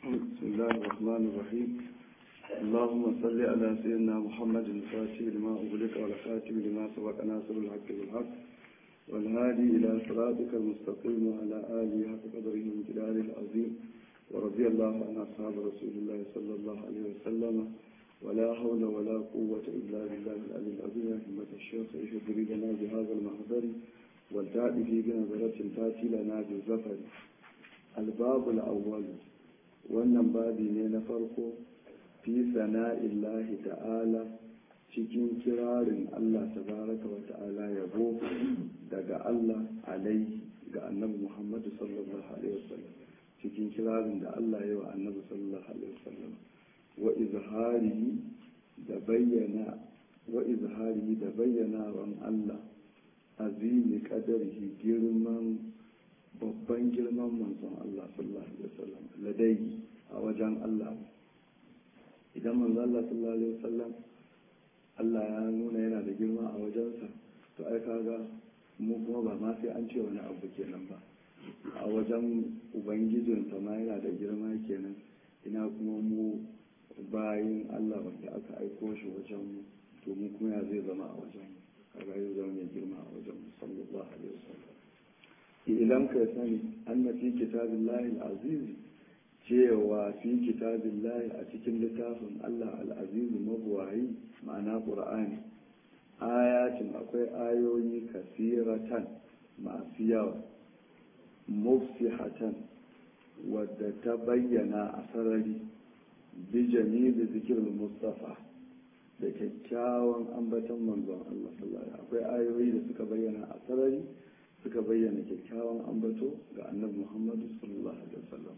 بسم الله الرحمن الرحيم اللهم صل على سيدنا محمد الفاتح لما أغلق والخاتم لما سبق ناصر الحق بالحق والهادي إلى صراطك المستقيم وعلى آله حق قدره وجلاله العظيم ورضي الله عن أصحاب رسول الله صلى الله عليه وسلم ولا حول ولا قوة إلا بالله العلي العظيم يا همة الشيخ اهدري لنا بهذا المحضر والتأتي في بنظرة تأتي لنا بالزفر الباب الأول wannan babi ne na farko fi sana'illahi ta'ala cikin kirarin Allah tabaraka wa ta'ala yabo daga Allah alaihi ga annabi Muhammadu sallallahu alaihi wasallam cikin kirarin da Allah ya wa annabi sallallahu alaihi wasallam wa izharihi da bayyana wa izharihi da bayyanawan Allah azimi qadarihi girman babban girman manzon Allah sallallahu alaihi wasallam ladai a wajen Allah idan manzon Allah sallallahu alaihi wasallam Allah ya nuna yana da girma a wajensa to ai kaga mu kuma ba ma sai an ce wani abu kenan ba a wajen ubangijinsa ma yana da girma kenan ina kuma mu bayin Allah wanda aka aiko shi wajen mu to mu kuma ya zai zama a wajen mu kaga ya zama mai girma a wajen mu sallallahu alaihi wasallam idan ka sani anna fi kitabillahi al-aziz cewa fi kitabillahi a cikin littafin Allah al-aziz mabuwayi ma'ana qur'ani ayatin akwai ayoyi kasiratan masu yawa mufsihatan wadda ta bayyana a sarari bi jami'i zikirin mustafa da kyakkyawan ambaton manzon Allah sallallahu alaihi akwai ayoyi da suka bayyana a sarari suka bayyana kyakkyawan ambato ga annabi muhammadu sallallahu alaihi wasallam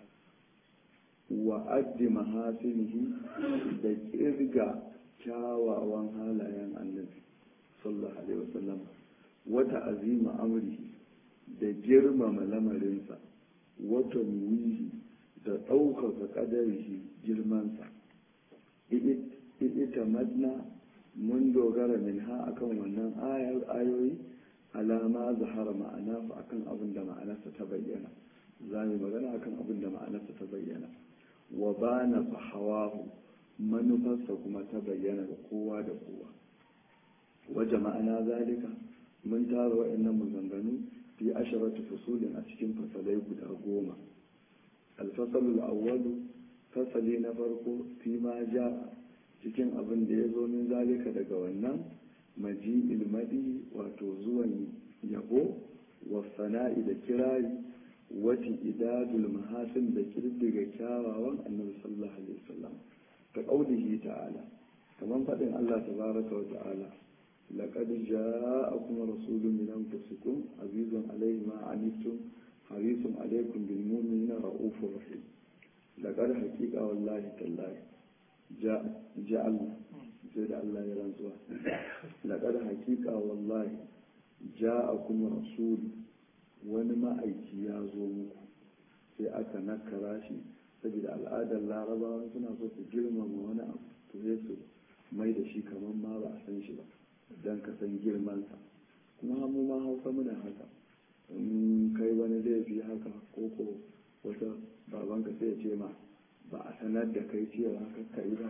wa addi mahasinihi da kirga kyawawan halayen annabi sallallahu alaihi wasallam wata azima amrihi da girmama lamarinsa wata nuwihi da ɗaukaka ƙadarihi girmansa ita madna mun dogara min ha akan wannan ayoyi alama zahara ma'ana fa akan abin da ma'anarsa ta bayyana za mu magana akan abin da ma'anarsa ta bayyana wa bana fa hawahu manufarsa kuma ta bayyana da kowa da kowa waje ma'ana zalika mun tara wa'annan maganganu fi asharatu fusulin a cikin fasalai guda goma alfasalul awwalu fasali na farko fi ma ja cikin abin da ya zo min zalika daga wannan maji ilmadi wato zuwan yabo wa sana'i da kirari wati idadul mahasin da kirdiga kyawawan annabi sallallahu alaihi wasallam ka qaulihi ta'ala kaman fadin Allah tabaraka wa ta'ala laqad ja'akum rasulun min anfusikum azizun alayhi ma anittum harisun alaykum bil mu'minina ra'ufur rahim laqad haqiqa wallahi tallahi ja'a Allah sai da Allah ya rantsuwa laƙar hakika wallahi ja a kuma rasulu wani ma'aiki ya zo muku sai aka nakara shi saboda al'adar larabawa suna so su girmama wani abu to sai su mai da shi kamar ma ba a san shi ba don ka san girmansa kuma mu ma hausa muna haka in kai wani laifi haka ko ko wata babanka sai ya ce ma ba a sanar da kai cewa ka yi ba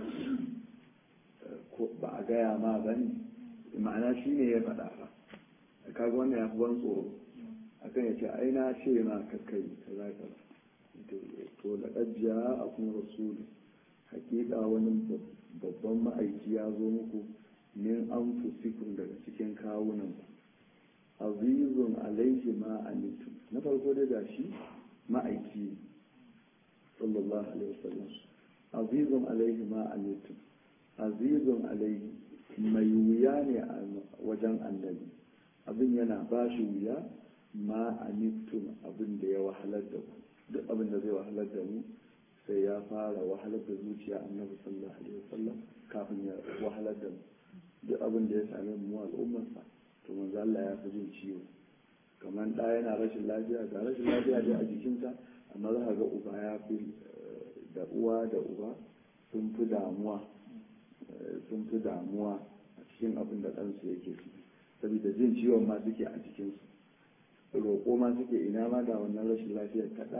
ba a gaya ma ba ne ma'ana shi ne ya faɗa ba kaga wannan ya fi ban tsoro akan ya ce ai na ce ma kakkai ka za ka to laƙajiya a kuma rasulu hakika wani babban ma'aiki ya zo muku min an fusikun daga cikin kawunan ku azizun alaihi ma anitum na farko dai gashi ma'aiki sallallahu alaihi wasallam azizun alaihi ma anitum azizun alaihi mai wuya ne a wajen annabi abin yana ba shi wuya ma anittum abin da ya wahalar da ku duk abin da zai wahalar da mu sai ya fara wahalar da zuciya annabi sallallahu alaihi wasallam kafin ya wahalar da mu duk abin da ya same mu al'ummarsa to manzo Allah ya fi jin ciwo kamar ɗa yana rashin lafiya ga rashin lafiya dai a jikinsa amma za ka ga uba ya fi da uwa da uba sun fi damuwa sun fi damuwa a cikin abin da ɗansu yake su saboda jin ciwon ma suke a jikinsu roƙo ma suke ina ma da wannan rashin lafiyar kaɗa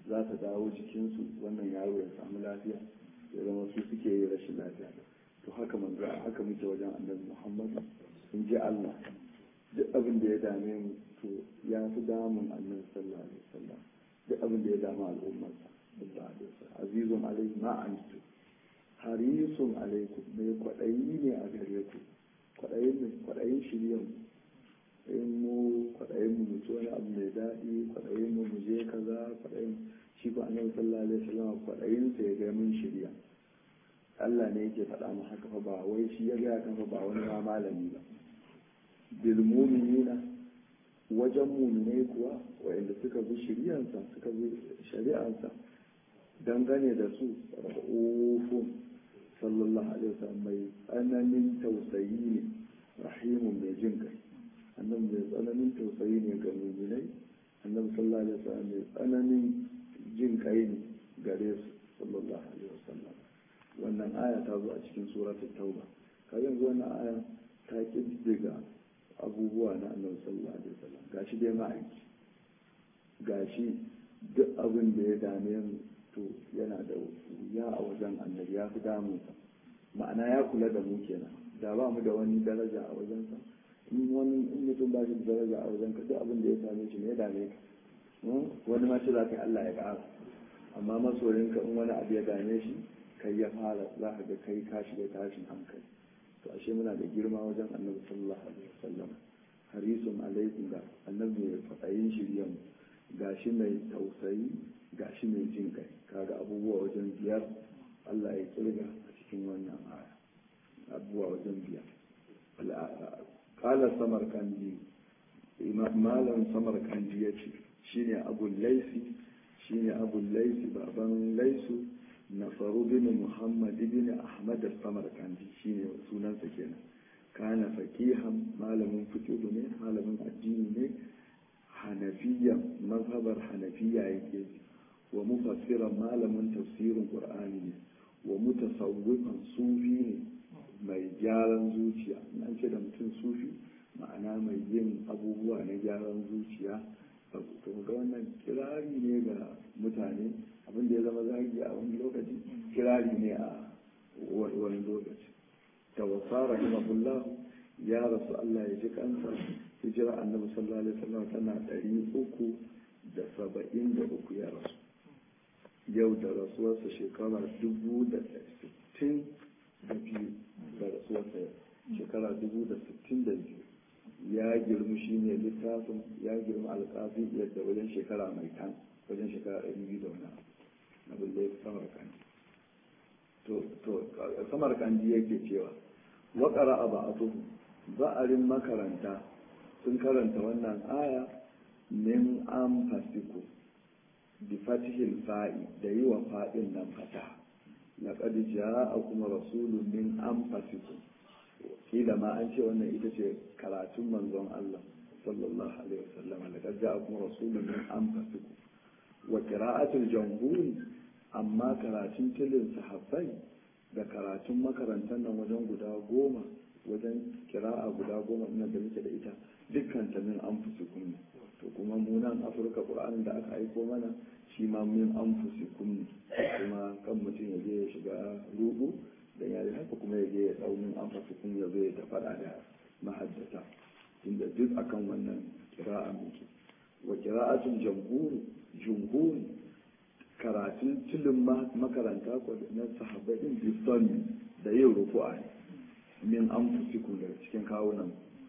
za ta dawo jikinsu wannan yaro ya samu lafiya ya zama su suke yi rashin lafiya to haka manzo haka muke wajen annabi muhammad in ji allah duk abin da ya dame mu to ya fi damun annabi sallallahu alaihi wasallam duk abin da ya damu al'ummarsa sallallahu alaihi wasallam azizun alaihi ma antu harisun alaikum mai kwaɗayi ne a gare ku kwaɗayin shiryan in mu kwaɗayin mu mutu wani abu mai daɗi kwaɗayin mu mu je kaza kwaɗayin shi ko annabi sallallahu alaihi wasallam kwaɗayin sa ya ga mun shirya Allah ne yake faɗa mu haka fa ba wai shi ya gaya kan fa ba wani ma malami ba bil mu'minina wajen mu'minai kuwa wa'anda suka bi shiryansa suka bi shari'ansa dangane da su ra'ufun sallallahu alaihi wasallam mai tsananin tausayi ne rahimun mai jin kai annabi mai tsananin tausayi ne ga muminai annabi sallallahu alaihi wasallam mai tsananin jin kai ne gare su sallallahu alaihi wasallam wannan aya ta zo a cikin suratul tauba ka yanzu wannan aya ta kiddiga abubuwa na annabi sallallahu alaihi wasallam gashi dai ma'aiki gashi duk abin da ya dame mu to yana da wuya a wajen annabi ya fi damunsa ma'ana ya kula da mu kenan da ba mu da wani daraja a wajensa in wani in mutum ba shi da daraja a wajen ka duk abin da ya same shi ne ya dame ka wani ma ce za ka yi Allah ya ƙara amma masoyinka in wani abu ya dame shi kai ya fara za ka ga kai ka shiga tashin hankali to ashe muna da girma wajen annabi sallallahu alaihi wasallam harisun alaikum da annabi mai faɗayin shiryan gashi mai tausayi gashi mai jin kai kaga abubuwa wajen biyar Allah ya kirga a cikin wannan aya abubuwa wajen biyar kala samar kandi malam samar kandi ya ce shine abul laisi shine abul laisi baban laisu nasaru bin muhammad bin ahmad samar kandi shine sunansa kenan kana faqihan malamin fiqh ne malamin addini ne hanafiya mazhabar hanafiya yake wa mufassiran malamin tafsirin qur'ani ne wa mutasawwifan sufi ne mai gyaran zuciya an ce da mutum sufi ma'ana mai yin abubuwa na gyaran zuciya to ga wannan kirari ne ga mutane abin da ya zama zagi a wani lokaci kirari ne a wani lokaci tawassara rahimahullah ya rasu Allah ya ji kansa hijira annabi sallallahu alaihi wasallam tana ɗari uku da saba'in da uku ya rasu yau da rasuwarsa shekara dubu da sittin da biyu da rasuwarsa shekara dubu da sittin da biyu ya girma shi ne littafin ya girma alƙafi yadda wajen shekara mai kan wajen shekara ɗari biyu da wani abin da ya fi samar kandi to samar kandi yake cewa waƙara a ba'atu ba'arin makaranta sun karanta wannan aya min an fasiku bi fatihil fa'i da yi wa fa'in nan fata laqad kuma rasulun min anfusikum kila ma an ce wannan ita ce karatun manzon Allah sallallahu alaihi wasallam laqad kuma rasulun min anfusikum wa qira'atul jamhur amma karatun tilin sahabbai da karatun makarantar nan wajen guda goma wajen kira'a guda goma ina da muke da ita dukkan ta min anfusikum ne to kuma mu nan afirka qur'anin da aka aiko mana shi ma min anfusikum ne kuma kan mutum ya je ya shiga rubu dan ya haka kuma ya je ya dau min anfusikum ya zo ya ta fada da mahaddata inda duk akan wannan kira'a muke wa qira'atul jamhur jumhur karatun tilin makaranta ko na sahabbai din bisani da yin ruku'a min anfusikum daga cikin kawunan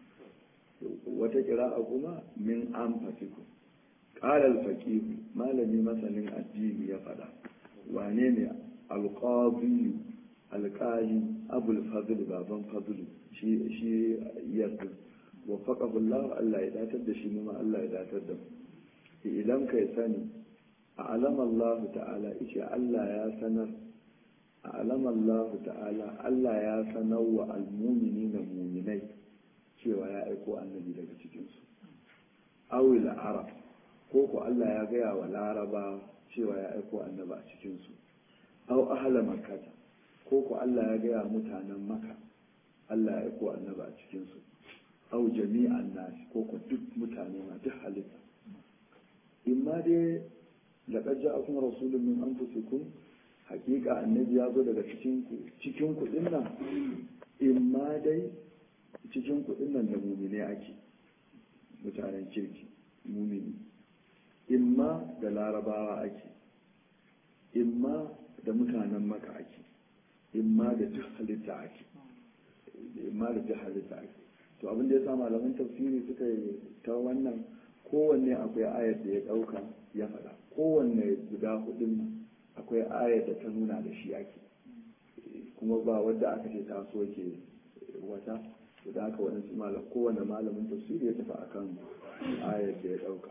wata kira'a kuma min anfusikum qala al-faqih malami masanin addini ya fada wane ne al-qadi al-qali abul fadl baban fadl shi shi yarda wafaqahu Allah Allah ya datar da shi ma Allah ya datar da mu idan kai sani a'lama Allah ta'ala ice Allah ya sanar a'lama Allah ta'ala Allah ya sanar wa al-mu'minina mu'minai cewa ya aiko annabi daga cikinsu awil arab ko ko Allah ya gaya wa laraba cewa ya aiko annabi a cikinsu aw ahla makkata ko ko Allah ya gaya mutanen maka Allah ya aiko annabi a cikinsu aw jami'an nas ko ko duk mutane ma duk halitta in ma dai laqad ja'akum rasulun min anfusikum hakika annabi ya zo daga cikin ku cikin ku dinnan imma dai cikin ku dinnan da mumine ake mutanen kirki mumini imma da larabawa ake imma da mutanen maka ake imma da duk halitta ake imma da duk halitta ake to abin da ya sa malaman tafsiri suka yi ta wannan kowanne akwai ayar da ya ɗauka ya faɗa kowanne guda hudun akwai ayar da ta nuna da shi ake kuma ba wadda aka ce ta so ke wata da aka wani malam kowanne malamin tafsiri ya tafi akan ayar da ya ɗauka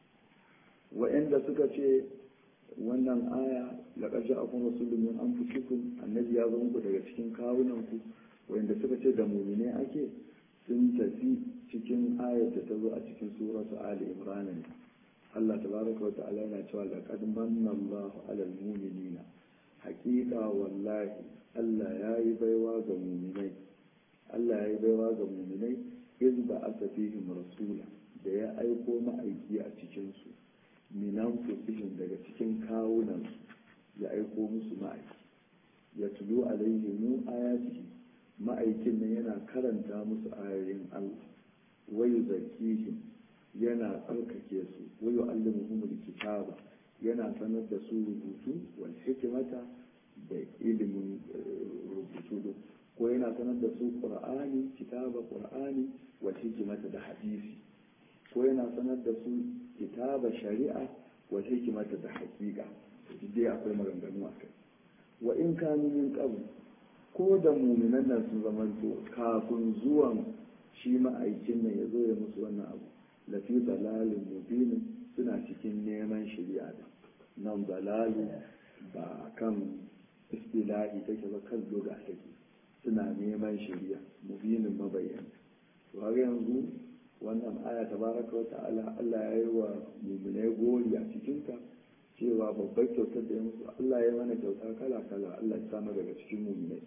wa'anda suka ce wannan aya laqad ja'akum rasulun min anfusikum annabi ya zo muku daga cikin kawunan ku wa'anda suka ce da mu'mine ake sun tafi cikin ayar da ta zo a cikin suratu ali imran ne Allah tabaraka wa ta'ala yana cewa laqad manna Allahu 'alal mu'minina haqiqa wallahi Allah ya yi baiwa ga mu'minai Allah ya yi baiwa ga mu'minai iz ba asa fihim rasula da ya aiko ma'aiki a cikin su minan fusihim daga cikin kawunan ya aiko musu ma'aiki ya tulu alaihim ayatihi ma'aikin nan yana karanta musu ayoyin Allah wai zakihim yana tsarkake su wai yu'allimuhum kitaba yana sanar da su rubutu wal hikmata da ilimin rubutu ko yana sanar da su qur'ani kitaba qur'ani wal hikmata da hadisi ko yana sanar da su kitaba shari'a wal hikmata da haqiqa dai akwai maganganu a kai wa in kanu min qabl ko da muminan nan sun zamanto kafin zuwan shi ma'aikin nan ya zo ya musu wannan abu lafi dalalin mubinin suna cikin neman shari'a da nan dalalu ba kan istilahi take ba kan loga take suna neman shari'a mubinin mabayyan to har yanzu wannan aya tabaraka wa ta'ala Allah ya yi wa muminai gori a cikinta cewa babbar kyautar da ya musu Allah ya mana kyauta kala kala Allah ya samu daga cikin muminai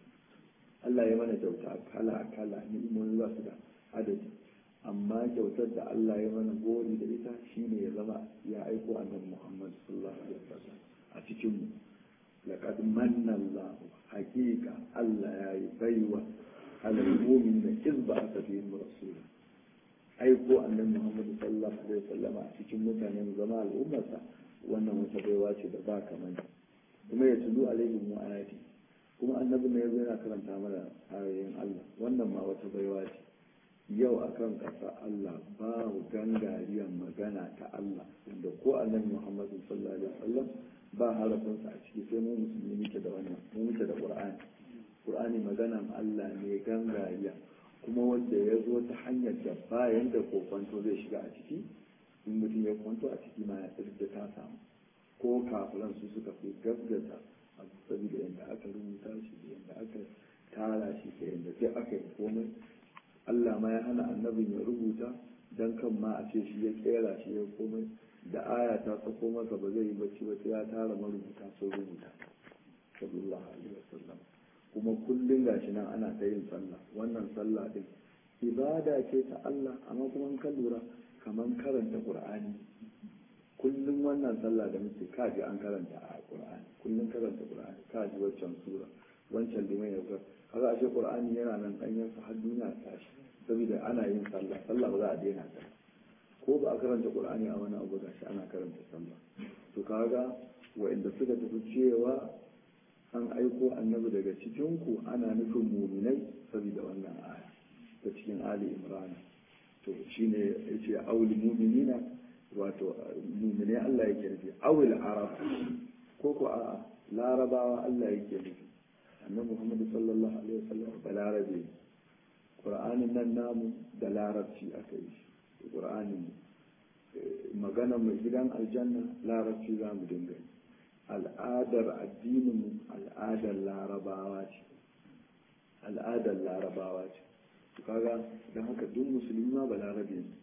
Allah ya mana kyauta kala kala ni'imomi ba su da adadi amma kyautar da Allah ya mana gori da ita shine ya zama ya aiko annabi Muhammad sallallahu alaihi wasallam a cikin mu laqad manna Allah haqiqa Allah ya yi baiwa alal mu'minina iz ba'atha fihim rasul aiko annabi Muhammad sallallahu alaihi wasallam a cikin mutanen zama al'ummarsa wannan wata baiwa ce da ba kamar kuma ya tulu alaihim wa ayati kuma annabi ne yazo yana karanta mana ayoyin Allah wannan ma wata baiwa ce yau akan ƙasa Allah babu gangariyar magana ta Allah inda ko annabi Muhammad sallallahu alaihi wasallam ba harafinsa a ciki sai mu musulmi muke da wannan mu muke da Qur'ani Qur'ani maganan Allah ne gangariya kuma wanda ya zo ta hanyar da bayan da kokwanto zai shiga a ciki in mutum ya kwanto a ciki ma ya da ta samu ko kafiran su suka fi gaskata a saboda yadda aka rubuta shi da yadda aka tara shi da yadda sai aka yi komai Allah ma ya hana annabin ya rubuta dan kan ma a ce shi ya kera shi ya komai da aya ta sako masa ba zai yi bacci ba sai ya tara marubuta sun rubuta sallallahu alaihi wasallam kuma kullum gashi nan ana ta yin sallah wannan sallah din ibada ce ta Allah amma kuma in ka lura kamar karanta qur'ani kullum wannan sallah da muke kaji an karanta a qur'ani kullum karanta qur'ani kaji waccan sura wancan liman ya ga kaga ashe qur'ani yana nan danyen sa har duniya ta tashi saboda ana yin sallah sallah ba za a daina ta ko ba a karanta qur'ani a wani abu gashi ana karanta sallah to kaga wa'inda suka tafi cewa an aiko annabi daga cikin ku ana nufin muminai saboda wannan aya ta cikin ali imran to shine yace auli mu'minina wato mu'mine Allah yake nufi awil arab ko ko a larabawa Allah yake nufi annabi Muhammad sallallahu alaihi wasallam balarabe qur'anin nan namu da larabci aka yi shi qur'anin magana mai gidan aljanna larabci za mu dinga yi al'adar addinin mu al'adar larabawa ce al'adar larabawa ce kaga don haka duk musulmi ma ba larabe ne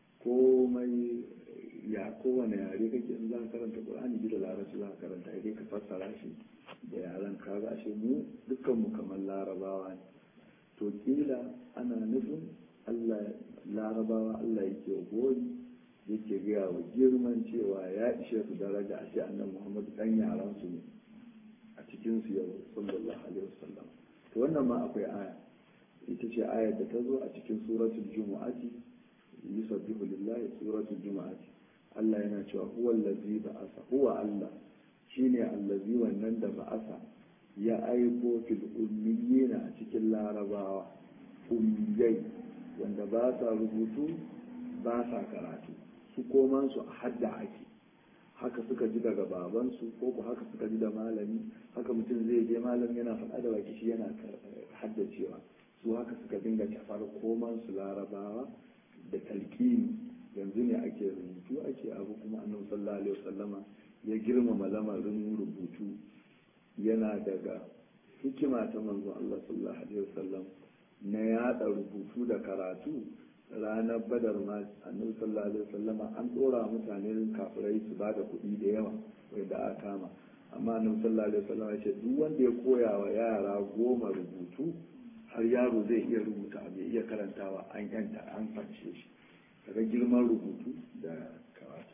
komai ya kowane yare kake in za ka karanta qur'ani bi da larabci za ka karanta idan ka fassara shi da yaran kaga shi mu dukkan mu kamar larabawa ne to kila ana nufin Allah larabawa Allah yake gori yake gaya wa girman cewa ya ishe su daraja a ce annabi muhammadu dan yaran su ne a cikin su yau sallallahu alaihi wasallam to wannan ma akwai aya ita ce ayar da ta zo a cikin suratul jumu'ati yusabbihu lillahi suratul jumu'ati Allah yana cewa huwa allazi ba'asa huwa Allah shine allazi wannan da ba'asa ya aiko fil ummiyina a cikin larabawa ummiyai wanda ba sa rubutu ba sa karatu su koman su a hadda ake haka suka ji daga babansu ko ku haka suka ji da malami haka mutum zai je malam yana faɗa da baki shi yana haddacewa su haka suka dinga tafar koman su larabawa da talqini yanzu ne ake rubutu ake abu kuma annabi sallallahu alaihi wasallama ya girmama lamarin rubutu yana daga hikima ta manzon Allah sallallahu alaihi wasallam na yada rubutu da karatu ranar badar ma annabi sallallahu alaihi wasallama an dora mutane kafirai su bada kuɗi da yawa wanda aka kama amma annabi sallallahu alaihi wasallama ya ce duk wanda ya koya wa yara goma rubutu har yaro zai iya rubuta bai iya karantawa an yanta an fanshe shi daga girman rubutu da karatu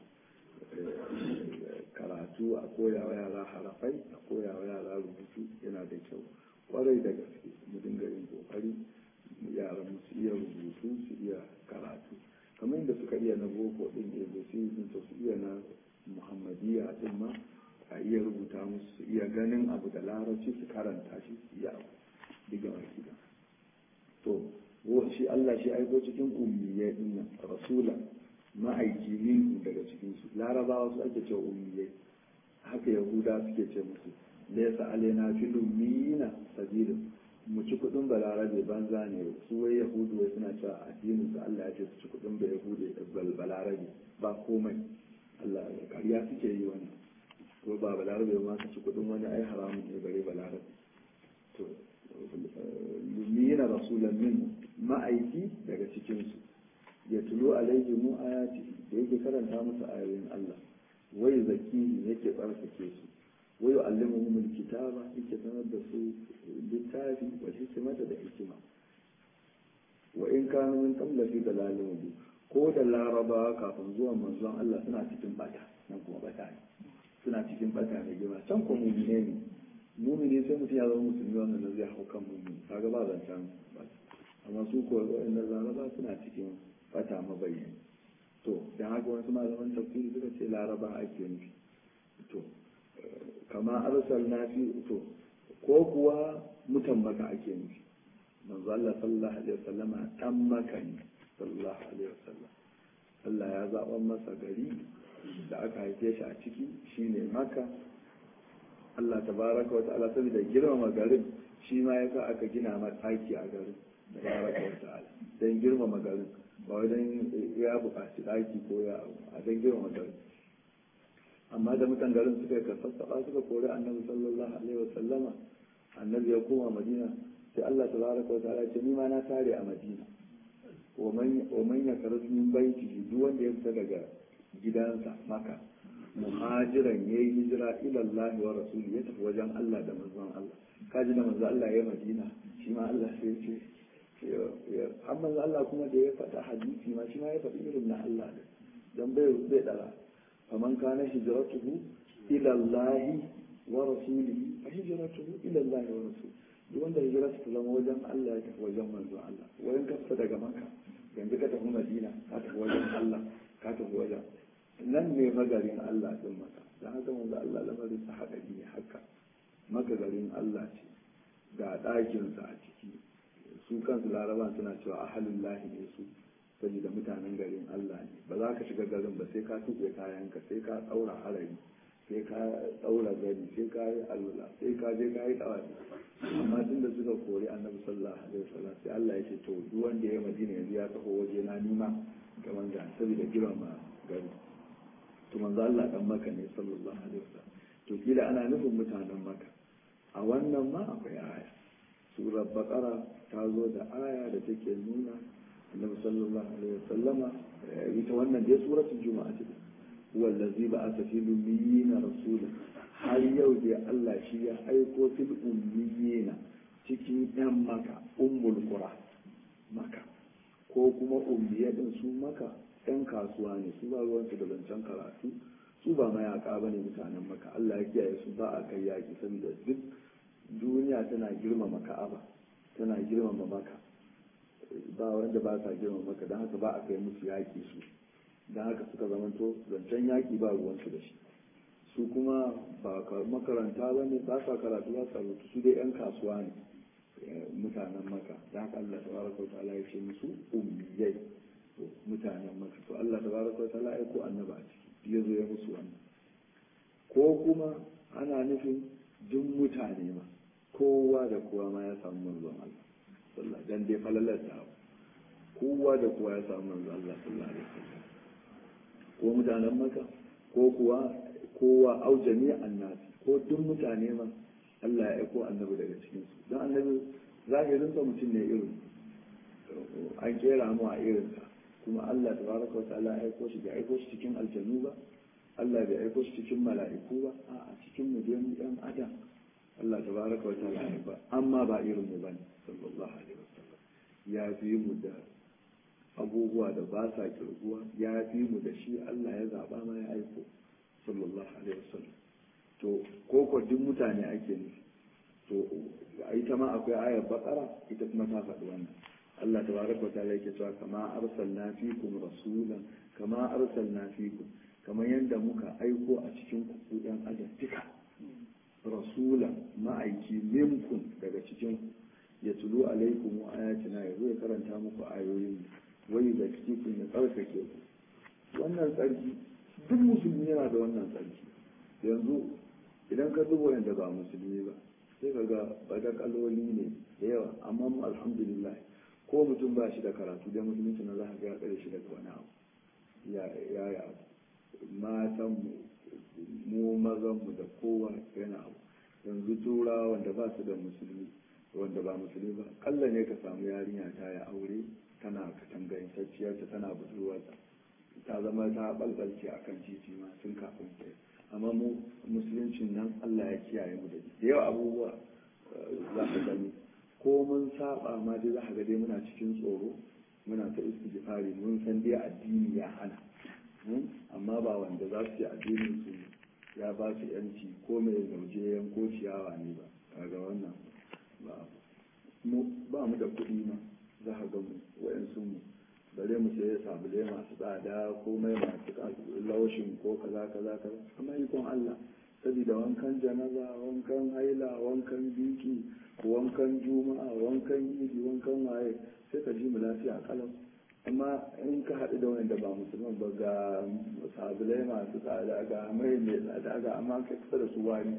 karatu a koya wa yara harafai a koya wa yara rubutu yana da kyau kwarai da gaske mu dinga yin kokari yaran mu su iya rubutu su iya karatu kamar yadda suka iya na boko din abc din su iya na muhammadiyya din ma a iya rubuta musu su iya ganin abu da larabci su karanta shi su iya abu diga wakila to shi Allah shi aiko cikin ummiyai din nan rasulan ma'aiki min daga cikin su larabawa su ake cewa ummiyai haka yahuda suke ce musu laysa alaina fil ummiyina sabilun mu ci kudin balarabe banza ne su wai yahudu wai suna cewa addinin su Allah ya ce su ci kudin da yahudu balarabe ba komai Allah kariya suke yi wannan ko ba balarabe ma ka ci kudin wani ai haramun ne bare balarabe to lumina rasulan min ma'aiki daga cikinsu ya tulo alaihi mu ayati da yake karanta musu ayoyin Allah wai zakihi yake tsarkake su wai yu'allimuhum alkitaba yake sanar da su littafi wa hikmata da hikima wa in kanu min qabla fi dalalin mubin ko da laraba kafin zuwan manzon Allah suna cikin bata nan kuma bata ne suna cikin bata ne girma can ko mu'mine ne mumini sai mutum ya zama musulmi wannan da zai hau kan mumini kaga ba zancen bata amma su ko waɗannan laraba suna cikin bata mabayyani to dan haka wasu malaman tafsiri suka ce laraba ake nufi to kama arsalna fi to ko kuwa mutan maka ake nufi manzo Allah sallallahu alaihi wasallama dan maka ne sallallahu alaihi wasallam Allah ya zaɓa masa gari da aka haife shi a ciki shine maka Allah tabaraka wa ta'ala saboda girmama garin shi ma yasa aka gina ma ɗaki a garin tabaraka wa ta'ala dan girmama garin ba wai dan ya buƙaci ɗaki ko ya a dan girmama garin amma da mutan garin suka ka sassaɓa suka kori annabi sallallahu alaihi wa sallama annabi ya koma madina sai Allah tabaraka wa ta'ala ce ni ma na tare a madina wa man yakarzu min baitihi duk wanda ya fita daga gidansa maka muhajiran ya yi hijira ilallahi wa rasuli ya tafi wajen Allah da manzon Allah kaji da manzon Allah ya madina shi ma Allah sai ce har manzon Allah kuma da ya faɗa hadisi ma shi ma ya faɗi irin na Allah ne dan bai bai dara faman kana hijratuhu ilallahi wa rasulihi fa hijratuhu ilallahi wa rasulihi duk wanda hijirarsa ta zama wajen Allah ya tafi wajen manzon Allah wajen kafsa daga maka yanzu ka tafi madina ka tafi wajen Allah ka tafi wajen nan ne magarin Allah din maka da haka manzo Allah lamarin sa haka ne haka maka garin Allah ce ga ɗakin sa a ciki su kansu laraban suna cewa ahalul lahi ne su saboda mutanen garin Allah ne ba za ka shiga garin ba sai ka tuɓe kayanka sai ka ɗaura harari sai ka ɗaura gari sai ka yi alwala sai ka je ka yi ɗawari amma tun da suka kori annabi sallallahu alaihi wasallam sai Allah ya ce to duk wanda ya madina yanzu ya taho waje na nima ga manzo saboda girma gari to manzo Allah dan maka ne sallallahu alaihi wasallam to kila ana nufin mutanen maka a wannan ma akwai aya surar baqara ta zo da aya da take nuna annabi sallallahu alaihi wasallama ita wannan dai suratul juma'a ce wallazi ba'atha fil ummiyina rasula har yau dai Allah shi ya aiko fil ummiyina cikin yan maka ummul qura maka ko kuma ummiyadin su maka ɗan kasuwa ne su ba ruwansu da zancen karatu su ba mayaka ba ne mutanen maka Allah ya kiyaye su ba a kai yaƙi saboda duk duniya tana girmama ka'aba tana girmama maka ba wanda ba sa girmama maka don haka ba a kai musu yaƙi su don haka suka zamanto zancen yaƙi ba ruwansu da shi su kuma ba makaranta ba ne ba sa karatu ba sa rubutu su dai 'yan kasuwa ne mutanen maka da haka Allah tabaraka wa ta'ala ya ce musu ummiyai mutanen maka to Allah tabaraka wa ta'ala ya ko annaba a ciki ya zo ya musu wannan ko kuma ana nufin duk mutane ma kowa da kowa ma ya samu manzon Allah sallallahu dan dai falalar da kowa da kowa ya samu manzon Allah sallallahu alaihi wasallam ko mutanen maka ko kuwa kowa au jami'an nasi ko duk mutane ma Allah ya aiko annabi daga cikin su don annabi zahirin sa mutum ne irin an kera mu a irin sa kuma Allah tabaraka wa ta'ala ya aiko shi bai aiko shi cikin aljanu ba Allah bai aiko shi cikin mala'iku ba a cikin mu dai yan adam Allah tabaraka wa ta'ala ya ba amma ba irin mu bane sallallahu alaihi wasallam ya fi mu da abubuwa da ba sa kirguwa ya fi mu da shi Allah ya zaba ma ya aiko sallallahu alaihi wasallam to ko ko duk mutane ake nufi to ita ma akwai ayar bakara ita kuma ta faɗi wannan Allah tabaraka wa ta'ala yake cewa kama arsalna fikum rasulan kama arsalna fikum kamar yadda muka aiko a cikin ku yan adam duka rasulan ma'aiki minkum daga cikin ya tulu alaikum wa ayatina ya zo ya karanta muku ayoyin wai da cikin ya tsarkake ku wannan tsarki duk musulmi yana da wannan tsarki yanzu idan ka duba yadda ba musulmi ba sai ka ga badakaloli ne da yawa amma mu alhamdulillah ko mutum ba shi da karatu da musulunci na za ka ga ya tsare shi daga wani abu ya ya abu matan mu mu mazan mu da kowa yana abu yanzu turawa wanda ba su da musulmi wanda ba musulmi ba kalla ne ka samu yarinya ta ya aure tana katangantacciyar ta tana budurwarta ta zama ta balbalce a kan titi ma tun kafin ta amma mu musuluncin nan Allah ya kiyaye mu da da yawa abubuwa za ka gani ko mun saba ma dai za ka ga dai muna cikin tsoro muna ta istighfari mun san dai addini ya hana amma ba wanda za su yi addinin su ya ba su yanci ko mai zauje yanko ciyawa ne ba kaga wannan ba mu ba mu da kuɗi ma za ka ga mu wayansu mu bare mu sai sabulai masu tsada ko mai masu laushin ko kaza kaza kaza amma ikon Allah saboda wankan janaza wankan haila wankan biki wankan juma'a wankan idi wankan waye sai ka ji mu lafiya kalau amma in ka haɗu da wanda ba musulman ba ga sabulai masu tsada ga mai mai tsada ga amma ka kusa da su wani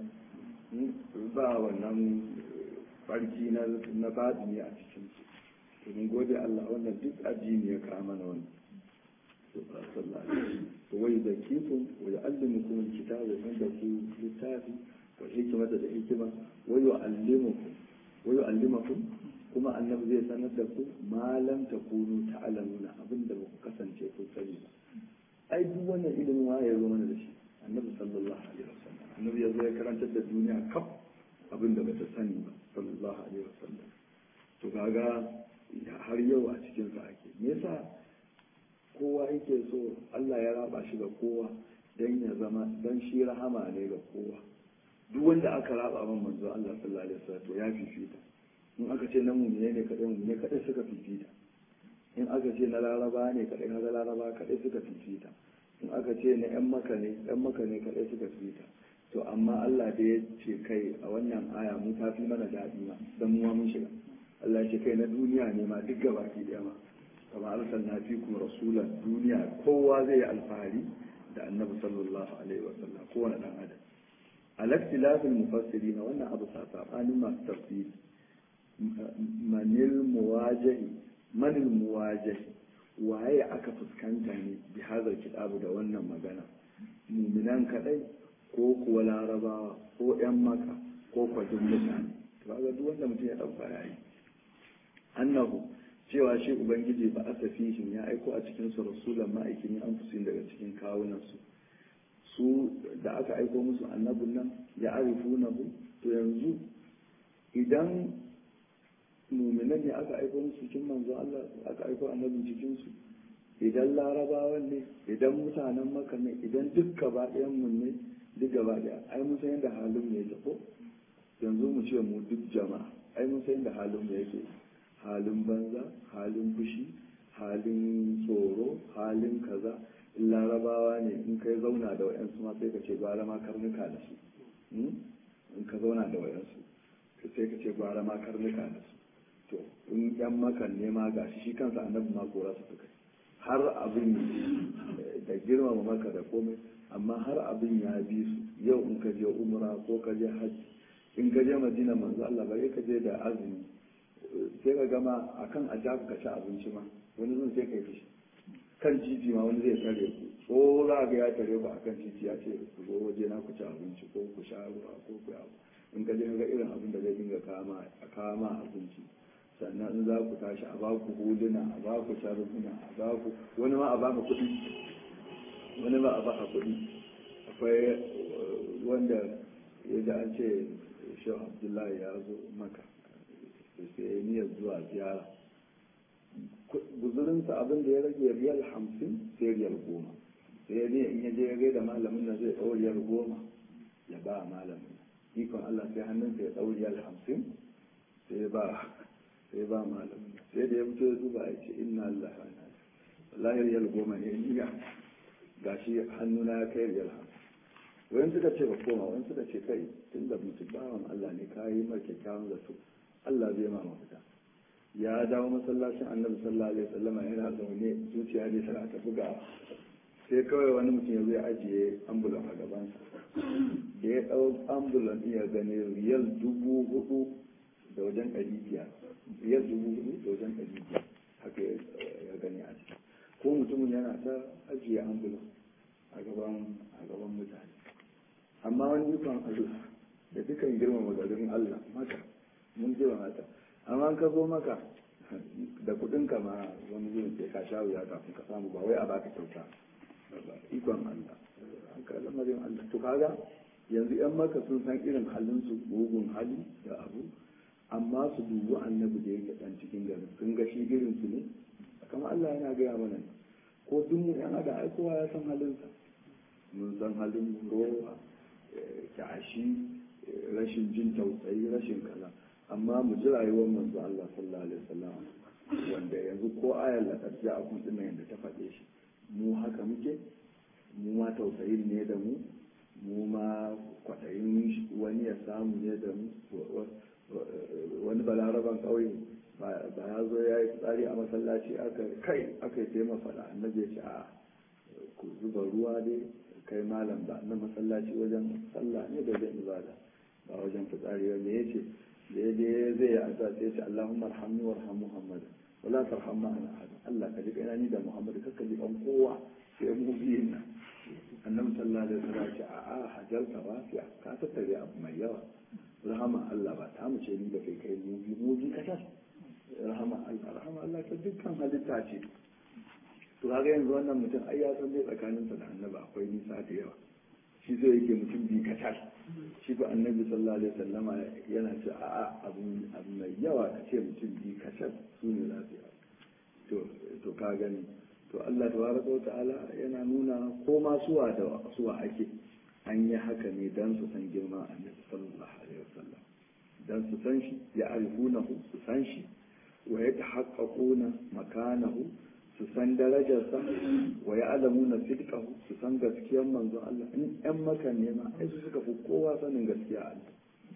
ba wannan farki na na ne a cikin su to mun gode Allah wannan duk addini ya kawo mana wannan to ba sallallahu alaihi to wai da kifin wa ya'allimukum alkitaba wa da ku littafi wa hikmata da hikima wa yu'allimukum wa yu'allimukum kuma annabi zai sanar da ku malam ta kunu ta'lamuna abinda ba ku kasance ku sani ba ai duk wannan ilimin wa ya zo mana da shi annabi sallallahu alaihi wasallam annabi ya zo ya karantar da duniya kaf abinda ba ta sani ba sallallahu alaihi wasallam to kaga har yau a cikin sa ake me yasa kowa yake so Allah ya raba shi ga kowa dan ya zama dan shi rahama ne ga kowa duk wanda aka raba man manzo Allah sallallahu alaihi wasallam to ya fifita in aka ce na mumine ne kaɗai mumine kaɗai suka fifita in aka ce na laraba ne kaɗai kaga laraba kaɗai suka fifita in aka ce na yan maka ne yan maka ne kaɗai suka fifita to amma Allah da ya ce kai a wannan aya mu ta fi mana daɗi ma dan mu mun shiga Allah ya ce kai na duniya ne ma duk gaba ki ɗaya ma kamar arsalna fikum rasulan duniya kowa zai yi alfahari da annabi sallallahu alaihi wa sallam kowane dan adam al-ikhtilafil mufassirin wannan abu sabanin masu tafsiri manil muwajahi manil muwajahi waye aka fuskanta ne bi hazar kitabu da wannan magana muminan kadai ko kuwa larabawa ko yan maka ko kwajin mutane kaga duk wanda mutum ya dauka yayi annahu cewa shi ubangiji ba asa fihin ya aiko a cikin su rasulan ma'aikin an fusin daga cikin kawunan su su da aka aiko musu annabun nan ya arifunahu to yanzu idan muminan ne aka aiko musu cikin manzo Allah aka aiko annabin cikin su idan larabawan ne idan mutanen maka ne idan duk gaba mu ne duk gaba ɗaya ai mun san yadda halin mu yake ko yanzu mu ce mu duk jama'a ai mun san yadda halin mu yake halin banza halin fushi halin tsoro halin kaza in larabawa ne in kai zauna da wayansu ma sai ka ce gwara ma karnuka da su in ka zauna da wayansu sai ka ce gwara ma karnuka da su to in yan makan ne ma gashi shi kansa annabi ma kora su suka har abin da girmama maka da komai amma har abin ya bi su yau in ka je umra ko ka je hajji in ka je madina manzo Allah bare ka je da azumi sai ka gama akan a ja ka ci abinci ma wani zan sai ka yi kan titi ma wani zai tare ku ko za ga ya tare ku akan titi ya ce ku zo waje na ku ci abinci ko ku sha ruwa ko ku abu in ka je ga irin abin da zai dinga kama a kama abinci sannan in za ku tashi a baku huluna a baku sharhuna a baku wani ma a baka kuɗi wani ma a baka kuɗi akwai wanda ya ji an ce shehu abdullahi ya zo maka sai niyyar zuwa ziyara guzurinsa abin da ya rage riyal hamsin sai riyal goma sai ya in ya je ya gaida malamin na zai ɗau riyal goma ya ba malamin ikon Allah sai hannunsa ya ɗau riyal hamsin sai ya ba sai ba malamin sai da ya fito ya zuba ya ce inna Allah wallahi riyal goma ne niya gashi hannuna ya kai riyal hamsin wayan suka ce ba koma wayan suka ce kai tunda mutum bawan Allah ne ka yi mar kyakkyawan zato Allah zai ma mafita ya dawo masallacin annabi sallallahu alaihi wasallama yana zaune zuciya ne tana ta buga sai kawai wani mutum ya zai ajiye ambulan a gabansa da ya ɗau ambulan iya gani riyal dubu hudu da wajen ɗari biyar riyal dubu hudu da wajen ɗari biyar haka ya gani a ciki ko mutumin yana ta ajiye ambulan a gaban a gaban mutane amma wani ikon Allah da dukan girmama garin Allah maka mun girmama ta amma ka zo maka da kudin ka ma wani zuwa sai ka sha wuya kafin ka samu ba wai a baka kyauta ikon Allah haka lamarin Allah to kaga yanzu yan maka sun san irin halin su bugun hali da abu amma su dubi annabi da yake dan cikin garin sun ga shi irin su ne kamar Allah yana gaya mana ko duk mu yan ada ai kowa ya san halin sa mun san halin rowa kyashi rashin jin tausayi rashin kaza amma mu ji rayuwar manzo Allah sallallahu alaihi wasallam wanda yanzu ko ayar la qad ja'akum din yanda ta faɗe shi mu haka muke mu ma tausayin ne da mu mu ma kwaɗayin wani ya samu ne da mu wani balaraban ƙauye ba ya zo ya yi tsari a masallaci aka kai aka yi taimaka faɗa annabi ya ce a ku zuba ruwa dai kai malam ba na masallaci wajen sallah ne da wajen ibada ba wajen fitsari ba me ya ce da ya je zai yi addu'a sai ya ce Allahumma arhamni warham Muhammad wala tarham ma'ana ahad Allah ka ji kaina ni da Muhammad kakka ji kan kowa sai mu biyun nan annabi sallallahu alaihi wasallam ya ce a a hajalta wasiya ka tattare abu mai yawa rahama Allah ba ta mu ce ni da kai kai mu bi mu bi kasar rahama Allah rahama Allah ta dukkan halitta ce to kaga yanzu wannan mutum ai ya san dai tsakaninsa da annabi akwai nisa da yawa shi so yake mutum bi kacal shi ba annabi sallallahu alaihi wasallama yana ce a abu abu mai yawa ka ce mutum bi kacal su ne lafiya to to ka gani to Allah tabaraka wa ta'ala yana nuna ko ma suwa da suwa ake an yi haka ne dan su san girma annabi sallallahu alaihi wasallam dan su san shi ya arifunahu su san shi wa yatahaqqaquna makanahu su san darajarsa wa ya alamu na sidkahu su san gaskiyar manzon Allah in yan maka ne ma ai su suka fi kowa sanin gaskiya Allah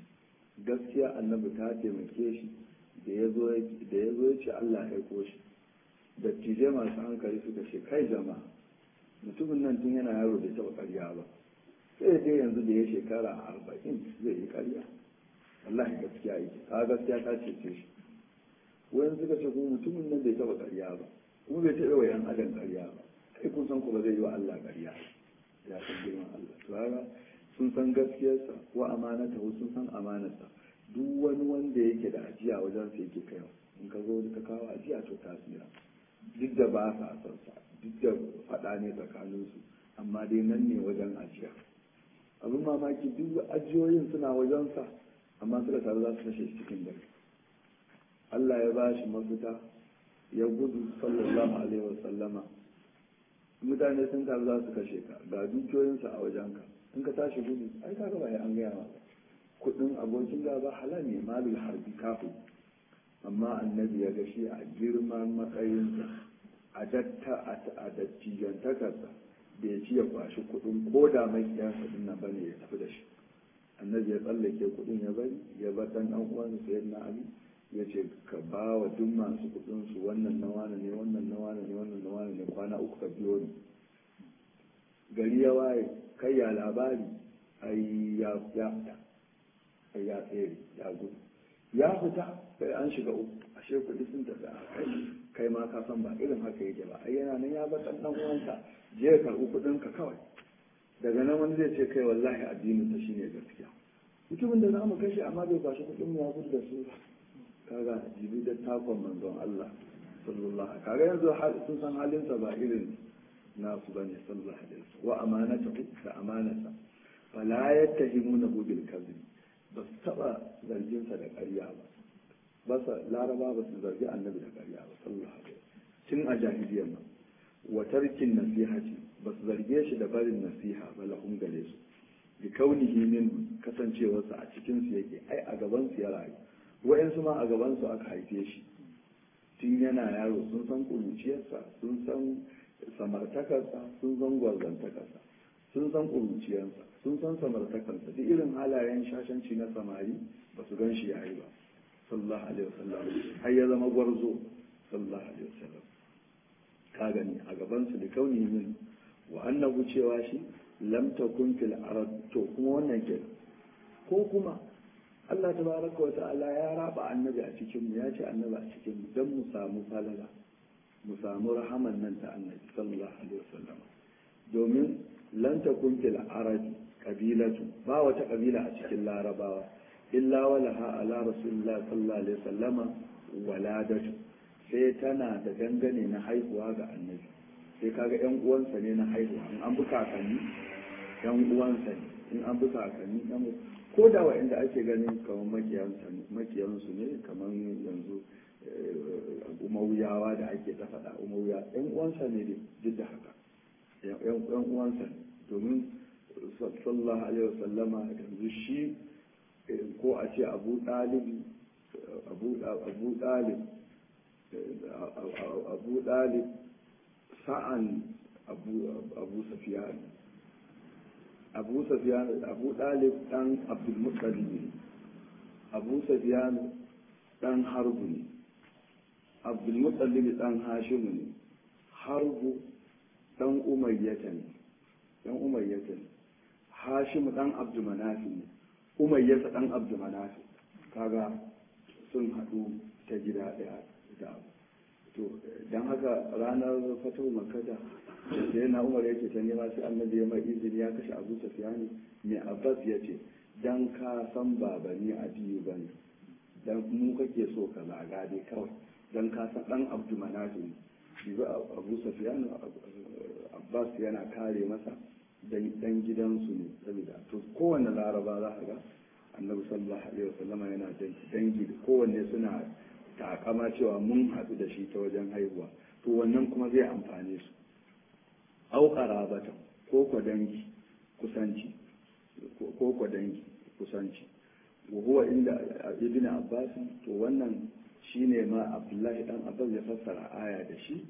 gaskiya annabi ta taimake shi da ya zo ya ce Allah ya aiko shi dattijai masu hankali suka ce kai jama'a mutumin nan tun yana yaro bai taɓa ƙarya ba sai dai yanzu da ya shekara arba'in zai yi ƙarya wallahi gaskiya yake ka gaskiya ta cece shi wayan suka ce kuma mutumin nan bai taɓa ƙarya ba kuma bai taɓa wa yan adam ƙarya ba kai kun san ku ba zai yi wa Allah ƙarya ya san girman Allah to haka sun san gaskiyarsa ko amanata sun san amanarsa duk wani wanda yake da ajiya wajen sa yake kaiwa in ka zo ka kawo ajiya to tasira duk da ba sa son sa duk da faɗa ne tsakanin su amma dai nan ne wajen ajiya abin mamaki duk ajiyoyin suna wajen sa amma suka taru za su kashe shi cikin dare Allah ya ba shi mafita ya gudu sallallahu alaihi wasallama mutane sun taru za su kashe ka ga dukiyoyinsu a wajenka in ka tashi gudu ai ka gaba an gaya ma kudin abokin gaba halal ne malul harbi kafin amma annabi ya ga shi a girman matsayinsa a datta a dattijantakarsa bai ci ya kwashi kudin ko da makiyansa din nan bane ya tafi da shi annabi ya tsallake kudin ya bari ya bar dan dan uwansa sayyidina ali ya ce ka ba wa duk masu kudin su wannan na wane ne wannan na wane ne wannan na wane ne kwana uku ka biyo ni gari ya waye kai ya labari ai ya ya fita ai ya tsere ya gudu ya fita sai an shiga uku ashe kudi sun tafi a kai kai ma ka san ba irin haka yake ba ai yana nan ya bar dan dan uwansa je ka karbi kudin ka kawai daga nan wani zai ce kai wallahi addinin ta shine gaskiya mutumin da za mu kashe amma bai kwashi kudin mu ya gudu da su ba kaga jibi da takon manzon Allah sallallahu kaga yanzu sun san halinsa ba irin nasu bane sallallahu alaihi wasallam wa amanatahu da amanata fala yattahimuna bil kadhib ba su taba zargin sa da ƙarya ba ba sa laraba ba su zargi annabi da ƙarya ba sallallahu alaihi wasallam tun a jahiliyyar nan wa tarkin nasihati ba su zarge shi da barin nasiha ba lahum gare su bi kaunihi min kasancewarsa a cikin su yake ai a gaban su ya rayu wa'yansu ma a gabansu aka haife shi tun yana yaro sun san ƙuruciyarsa sun san samartakarsa sun san gwarzantakarsa sun san ƙuruciyarsa sun san samartakarsa duk irin halayen shashanci na samari ba su gan shi ya yi ba sallallahu alaihi wasallam har ya zama gwarzo sallallahu alaihi wasallam ka gani a gabansu da kauni min wa annahu cewa shi lam takun fil arab to kuma wannan kenan ko kuma Allah tabaraka wa ta'ala ya raba annabi a cikin mu ya ce annabi a cikin mu dan mu samu falala mu samu rahaman nan ta annabi sallallahu alaihi wasallam domin lan takun fil arabi kabilatu ba wata kabila a cikin larabawa illa walaha ala rasulillah sallallahu alaihi wasallama waladatu sai tana da dangane na haihuwa ga annabi sai kaga yan uwansa ne na haihuwa in an bi kakanni yan uwansa ne in an bi kakanni yan ko da wa'anda ake ganin kamar makiyansu ne kamar yanzu umawiyawa da ake ta faɗa umawiya yan uwansa ne duk da haka yan uwansa ne domin sallallahu alaihi wasallama yanzu shi ko a ce abu ɗalib abu ɗalib abu ɗalib sa'an abu safiya abu safiyan abu dalib dan abdulmuttalib ne abu safiyan dan harbu ne abdulmuttalib dan hashimu ne harbu dan umayyata ne dan umayyata ne hashimu dan abdulmanafi ne umayyata dan abdulmanafi kaga sun haɗu ta gida ɗaya da abu to don haka ranar fatu makada da yana umar yake ta nema sai annabi ya mai izini ya kashe abu sufiyani mai abbas ya ce dan ka san baba ni adiyu bane dan mu kake so ka zaga dai kawai dan ka san dan abdu manafi ne shi ba abu sufiyani abbas yana kare masa dan gidansu ne saboda to kowanne laraba za ka ga annabi sallallahu alaihi wasallama yana dangi kowanne suna takama cewa mun haɗu da shi ta wajen haihuwa to wannan kuma zai amfane su au qarabatan ko ko dangi kusanci ko ko dangi kusanci wa huwa inda ibn abbas to wannan shine ma abdullahi dan abbas ya fassara aya da shi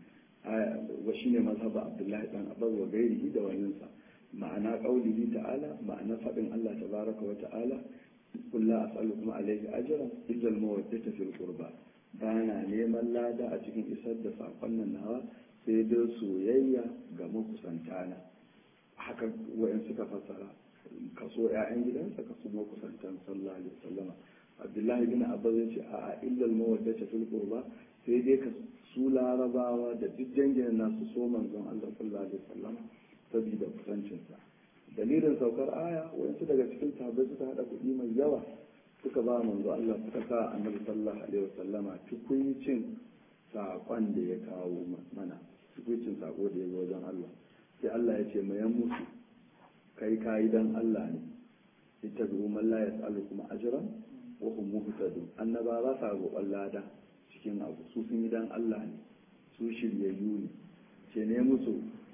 wa shine mazhaba abdullahi dan abbas wa gairihi da waninsa ma'ana qaulihi ta'ala ma'ana fadin Allah tabaraka wa ta'ala qul la as'alukum alayhi ajran illa al-mawaddata fil qurba bana neman lada a cikin isar da sakon nan nawa sai dai soyayya ga makusantana haka wa'in suka fassara kaso 'ya'yan gidansa kaso makusantan sallallahu alaihi wasallama abdullahi bin abbas ya ce a illal mawaddata fil qurba sai dai ka su larabawa da duk dangin nasu so manzon Allah sallallahu alaihi wasallama saboda kusancinsa dalilin saukar aya wayansu daga cikin sahabbai suka hada kuɗi mai yawa suka ba manzo Allah suka sa annabi sallallahu alaihi wasallama tukuncin saƙon da ya kawo mana tukuncin saƙo da ya zo wajen Allah sai Allah ya ce mayan musu kai kayi dan Allah ne ita bi man la yas'alu kuma ajran wa hum muhtadun annaba ba sa roƙon lada cikin abu su sun yi dan Allah ne su shiryayyu ne ce ne musu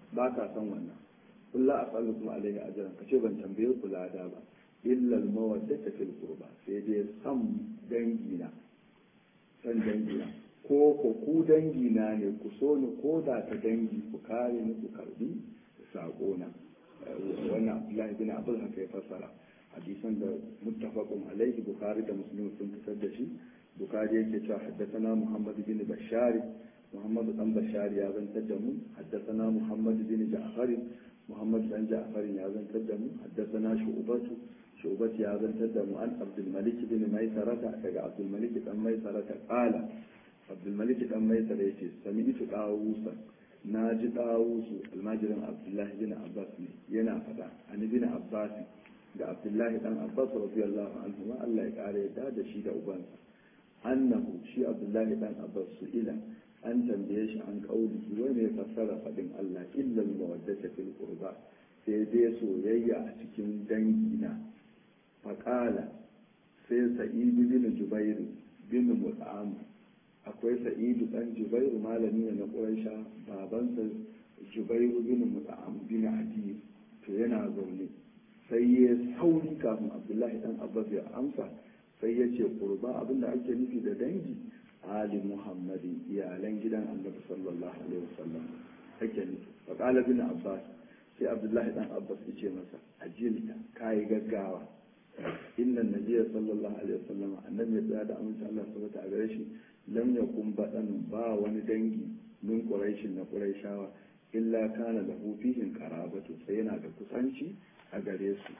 ba ka san wannan kullu as'alukum alaihi ajran kace ban tambaye ku lada ba illa al-mawaddata fil qurba sai dai san dangina san dangina ko ko ku dangina ne ku so ni ko da ta dangi ku kare ni ku karbi sako na wannan Abdullahi bin Abdul haka ya fassara hadisan da muttafaqun alaihi bukhari da muslim sun fitar da shi bukhari yake cewa haddathana muhammad bin bashari muhammad dan bashari ya zantar da mu haddathana muhammad bin ja'far muhammad dan ja'far ya zantar da mu haddathana shu'batu shu'batu ya zantar da mu an abdul malik bin maisarata daga abdul malik dan maisarata qala abdul malik dan maisara yace sami'tu dawusa na ji dawusu almajirin abdullahi bin abbas ne yana fada an bin abbas da abdullahi dan abbas radiyallahu anhu ma Allah ya kare yadda da shi da ubansa annahu shi abdullahi dan abbas su ila an tambaye shi an kauli wai ne fassara fadin Allah illa mawaddata fil qurba sai dai soyayya a cikin dangina faqala sai sa'id bin jubair bin mut'am akwai sa'idu dan jubairu malami ne na quraisha babansa jubairu bin mut'am bin adi to yana zaune sai ya sauri kafin abdullahi dan abbas ya amsa sai ya ce kurba abinda ake nufi da dangi ali muhammadi iyalan gidan annabi sallallahu alaihi wasallam ake nufi fa qala bin abbas sai abdullahi dan abbas ya ce masa ajilta kai gaggawa inna nabiyya sallallahu alaihi wasallam annabi ya tsaya da amince Allah subhanahu a gare shi lam yakun badan ba wani dangi min quraishin na quraishawa illa kana lahu fihim qarabatu sai yana da kusanci a gare su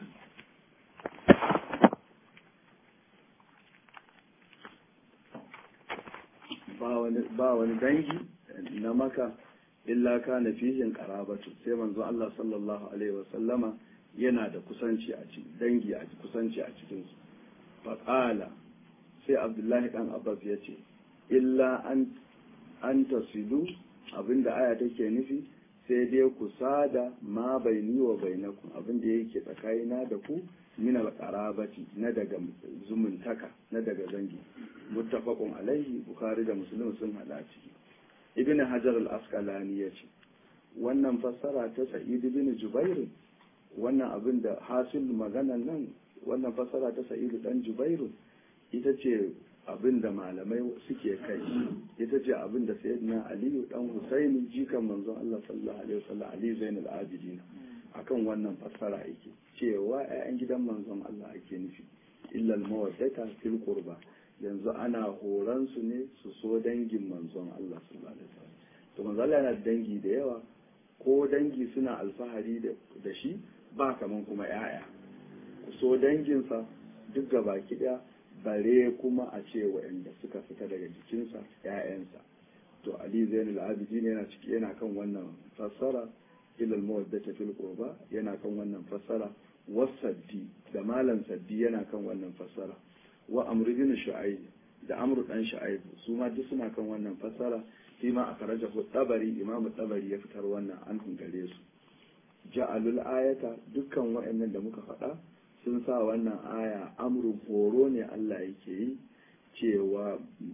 ba wani dangi na maka illa kana fihin qarabatu sai manzo Allah sallallahu alaihi wasallama yana da kusanci a cikin dangi a kusanci a cikin su faqala sai Abdullahi dan Abbas yace illa an an tasidu abinda aya take nufi sai dai ku sada ma bai ni wa bainakum abin da yake tsakanina da ku min al-qarabati na daga zumuntaka na daga zangi muttafaqun alaihi bukhari da muslim sun hada ciki ibn hajar al-asqalani yace wannan fassara ta sa'id ibn jubair wannan abin da hasil maganan nan wannan fassara ta sa'id dan jubair ita ce abin da malamai suke kai ita ce abin da sayyidina aliyu dan husaini jikan manzon Allah sallallahu alaihi wasallam ali zainul abidin akan wannan fassara yake cewa ƴaƴan gidan manzon Allah ake nufi illa al-mawaddata fil qurba yanzu ana horan su ne su so dangin manzon Allah sallallahu alaihi wasallam to manzon Allah yana dangi da yawa ko dangi suna alfahari da shi ba kaman kuma ƴaƴa ku so danginsa duk gaba ɗaya bare kuma a ce waɗanda suka fita daga jikinsa ‘ya'yansa to ali zainul abidin yana ciki yana kan wannan fassara ilal mawaddata fil qurba yana kan wannan fassara wasaddi da malam saddi yana kan wannan fassara wa amru bin shu'aib da amru dan shu'aib su ma duk suna kan wannan fassara shi ma akaraja tabari imam tabari ya fitar wannan an gare su ja'alul ayata dukkan waɗannan da muka faɗa sun sa wannan aya amrun horo ne Allah yake yi cewa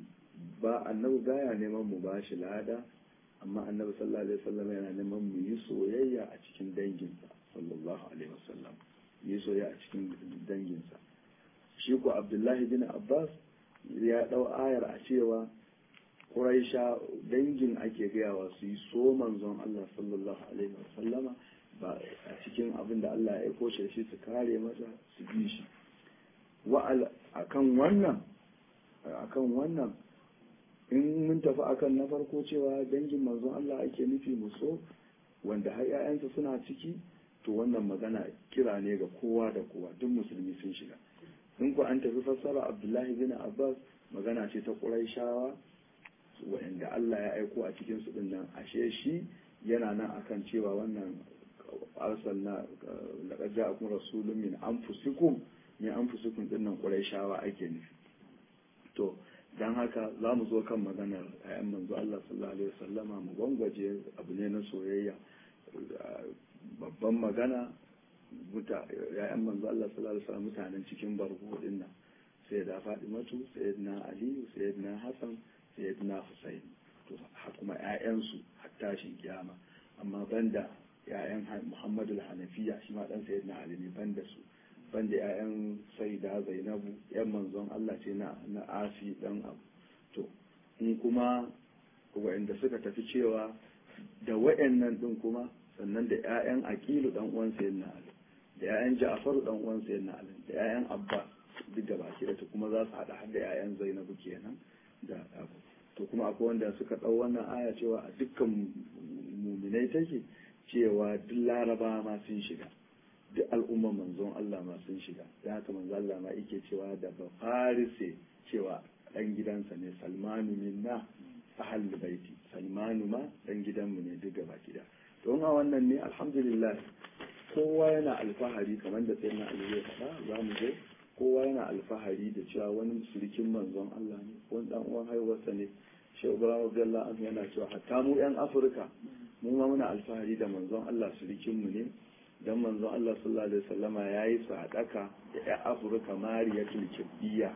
ba annabi baya neman mu bashi lada amma annabi sallallahu alaihi wasallam yana neman mu yi soyayya a cikin danginsa sallallahu alaihi wasallam yi soyayya a cikin danginsa shi ko Abdullahi bin Abbas ya dau ayar a cewa Quraisha dangin ake gayawa su yi so manzon Allah sallallahu alaihi wasallama ba a cikin abin da Allah ya aiko shi su kare masa su bi shi wa'al akan wannan akan wannan in mun tafi akan na farko cewa dangin manzon Allah ake nufi mu so wanda har ƴaƴansa suna ciki to wannan magana kira ne ga kowa da kowa duk musulmi sun shiga in ku an tafi fassara Abdullahi bin Abbas magana ce ta Qurayshawa wanda Allah ya aiko a cikin su din nan ashe shi yana nan akan cewa wannan arsalna laqad ja'akum rasulun min anfusikum min anfusikum din nan Qurayshawa ake nufi to dan haka za mu zo kan maganar ayan manzo Allah sallallahu alaihi wasallama mu gwangwaje abu ne na soyayya babban magana ya'yan manzo Allah sallallahu alaihi wasallam mutanen cikin barko din nan sai da Fatimatu sayyidina Ali sayyidina Hassan sayyidina Husayn to kuma ƴaƴansu har tashin kiyama amma banda ‘ya'yan Muhammadu Hanafiya shi ma ɗan Sayyidina Ali ne banda su banda ‘ya'yan Sayyida Zainabu ‘yan manzon Allah ce na na Asi ɗan abu to in kuma waɗanda suka tafi cewa da waɗannan ɗin kuma sannan da ‘ya'yan Aqilu ɗan uwan Sayyidina Ali da ‘ya'yan Ja'faru ɗan uwan Sayyidina Ali da ‘ya'yan Abbas duk da baki da kuma za su haɗa har da ‘ya'yan Zainabu kenan da abu to kuma akwai wanda suka ɗau wannan aya cewa a dukkan muminai take cewa duk laraba ma sun shiga duk al'umman manzon Allah ma sun shiga da haka manzon Allah ma yake cewa da ba farise cewa ɗan gidansa ne salmanu minna ahal baiti salmanu ma ɗan gidanmu ne duk gaba gida don a wannan ne alhamdulillah kowa yana alfahari kamar da sayyidina Ali ya faɗa za mu je kowa yana alfahari da cewa wani surikin manzon Allah ne wani dan uwan haihuwarsa ne shi Ibrahim Abdullah an yana cewa hatta mu yan Afirka mu ma muna alfahari da manzon Allah surikin mu ne dan manzon Allah sallallahu alaihi wasallama yayi sadaka da yan Afirka Mariya Tulkibbiya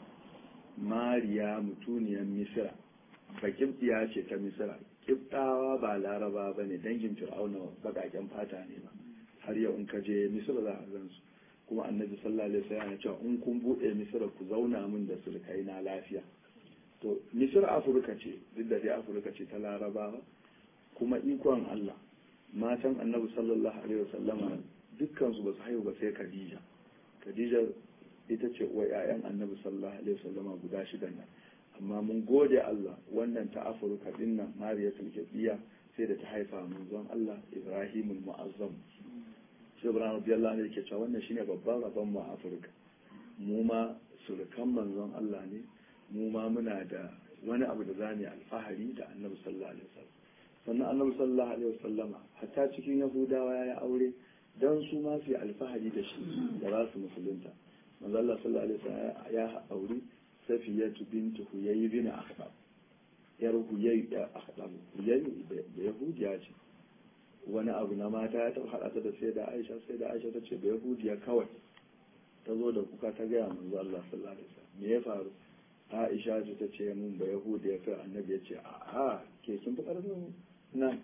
Mariya mutuniyar Misra bakibbiya ce ta Misra kibtawa ba laraba bane dangin Fir'auna bakaken fata ne ba har yau in ka je Misra za a gansu kuma annabi sallallahu alaihi wasallam ya ce in kun bude misira ku zauna min da sulkai na lafiya to misir afirka ce duk da dai afirka ce ta larabawa kuma ikon Allah matan annabi sallallahu alaihi wasallama dukkan su ba su haihu ba sai Khadija Khadija ita ce uwa ƴaƴan annabi sallallahu alaihi wasallama guda shidan nan amma mun gode Allah wannan ta afirka din nan Mariyatul Kibiya sai da ta haifa manzon Allah Ibrahimul Mu'azzam shi ibrahim radiyallahu anhu yake cewa wannan shine babban rabon mu a afirka mu ma surukan manzon Allah ne mu ma muna da wani abu da zamu alfahari da annabi sallallahu alaihi wasallam sannan annabi sallallahu alaihi wasallama hatta cikin yahudawa ya aure dan su ma su yi alfahari da shi da za su musulunta manzo Allah sallallahu alaihi wasallam ya aure safiyatu bintu huyay bin akhbab yar huyay da akhbab huyay da yahudiya ce wani abu na mata ya taɓa haɗa ta da sai da aisha sai da aisha ta ce ba yahudiya kawai ta zo da kuka ta gaya manzo Allah sallallahu alaihi wasallam me ya faru aisha ce ta ce mun ba yahudiya kai annabi ya ce a ke kin fi ƙarfin nan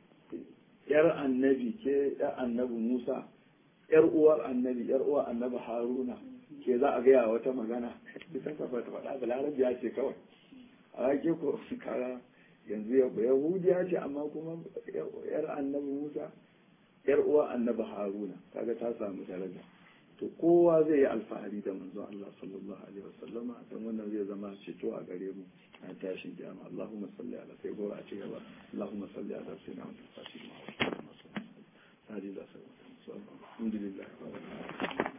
yar annabi ke yar annabi Musa yar uwar annabi yar uwar annabi Haruna ke za a gaya wata magana ita ka ba ta faɗa da larabiya ce kawai a ke ko kara yanzu ya yahudiya ce amma kuma yar annabi musa yar uwa annabi haruna kaga ta samu daraja to kowa zai yi alfahari da manzo Allah sallallahu alaihi wasallama dan wannan zai zama ceto a gare mu a tashin kiyama Allahumma salli ala sai gora a ci gaba Allahumma salli ala sayyidina Muhammad sallallahu alaihi wasallam alhamdulillah